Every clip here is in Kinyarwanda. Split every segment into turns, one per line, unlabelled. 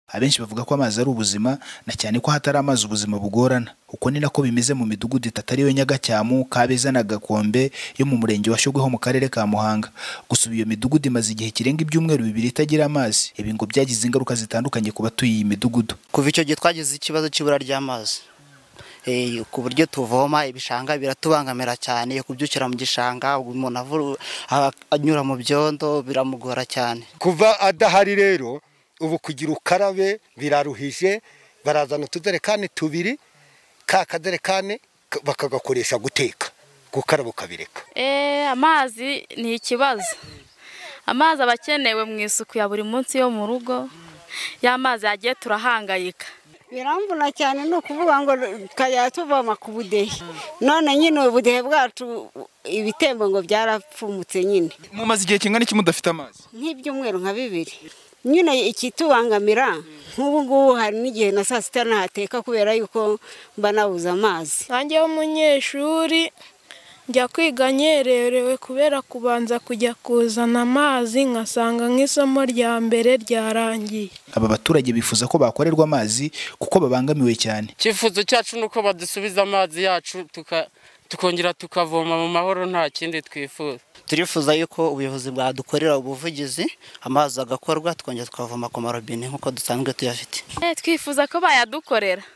Abenshi bavuga ko amazi ari ubuzima na cyane ko ahatari amazi ubuzima bugorana uko ni nako bimeze mu midugudu itatu ariyo Nyagacyamu, Kabeza na Gakombe yo mu murenge wa Shyogoho mu karere ka Muhanga gusa ubu iyo midugudu imaze igihe kirenga ibyumweru bibiri itagira amazi ibi ngo byagize ingaruka zitandukanye ku batuye iyi midugudu
kuva icyo gihe twagize ikibazo cy'ibura ry'amazi Eh, ku buryo tuvoma ibishanga biratubangamira cyane kubyukira mu gishanga umuntu avu- a- anyura mu byondo biramugora cyane
kuva adahari rero ubu kugira ukarabe biraruhije barazana utuderekani tubiri ka kaderekani ka- bakagakoresha guteka gukaraba ukabireka
Eh, amazi ni ikibazo amazi aba akenewe mu isuku ya buri munsi yo mu rugo y'amazi yagiye turahangayika
biramvuna cyane ni ukuvuga ngo tukajya tuvoma ku budehe none nyine ubudehe bwacu ibitembo ngo byarapfumutse nyine
mumaze igihe kingana iki mudafite amazi
nk'ibyumweru nka bibiri nyine ikitubangamira nk'ubu ngubu hari n'igihe na saa sita ntateka kubera yuko mba nabuze amazi
nanjye w'umunyeshuri njya kwiga nyererewe kubera kubanza kujya kuzana amazi nkasanga nk'isomo rya mbere ryarangiye
aba baturage bifuza ko bakorerwa amazi kuko babangamiwe cyane
icyifuzo cyacu ni uko badusubiza amazi yacu tuka- tukongera tukavoma mu mahoro nta kindi twifuza
turifuza yuko ubuyobozi bwadukorera ubuvugizi amazi agakorwa tukongera tukavoma ku marobine nk'uko dusanzwe tuyafite
Eh, twifuza ko bayadukorera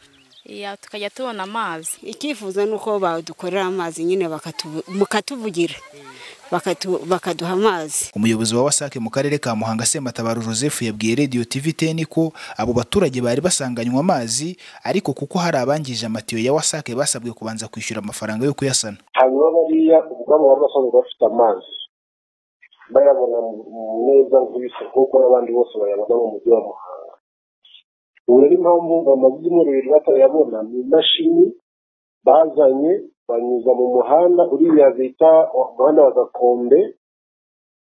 iya tukajya tubona amazi
icyifuzo ni uko badukorera amazi nyine bakatuvu- mukatuvugira bakatu- bakaduha amazi
umuyobozi wa wasake mu karere ka Muhanga Semutabaro Joseph yabwiye Radio TVTN ko abo baturage bari basanganywa amazi ariko kuko hari abangije amatiyo ya wasake basabwe kubanza kwishyura amafaranga yo kuyasana
hanyuma bariya ubwabo bari basanzwe bafite amazi bayabona mu- mu neza nk'ibisa kuko n'abandi bose bayabona mu mujyi wa muhanga ubu rero impamvu bamaze ibyumweru bibiri batayabona ni imashini bazanye banyuza mu muhanda uriya bita umuhanda wa gakombe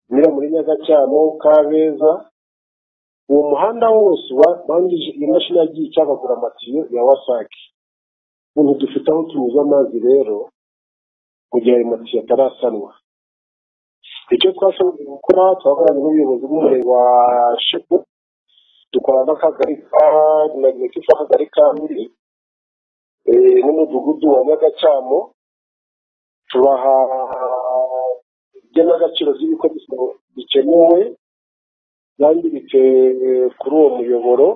unyura muri nyagacyamo kabeza uwo muhanda wose ubangije iyi mashini yagiye icagagura amatiyo ya wasake ubu dufite aho tunyuza amazi rero mu gihe ayo matiyo atarasanwa icyo twashoboye gukora twakoranye n'ubuyobozi bw'umurenge wa shiku dukorana n'akagari ka na nimero z'akagari ka buri eh, n'umudugudu wa nyagacyamo tubaha igenagaciro ry'ibikoresho bikenewe byanditse eh, kuri uwo muyoboro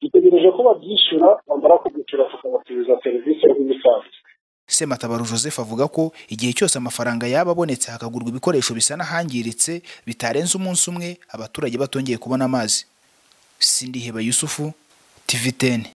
dutegereje ko babyishyura bamara kubyishyura tukabatumiza serivisi nk'ibisanzwe
Semutabaro Joseph avuga ko igihe cyose amafaranga yaba abonetse hakagurwa ibikoresho bisa n'ahangiritse bitarenze umunsi umwe abaturage batongeye kubona amazi Sindiheba Yusufu TVTN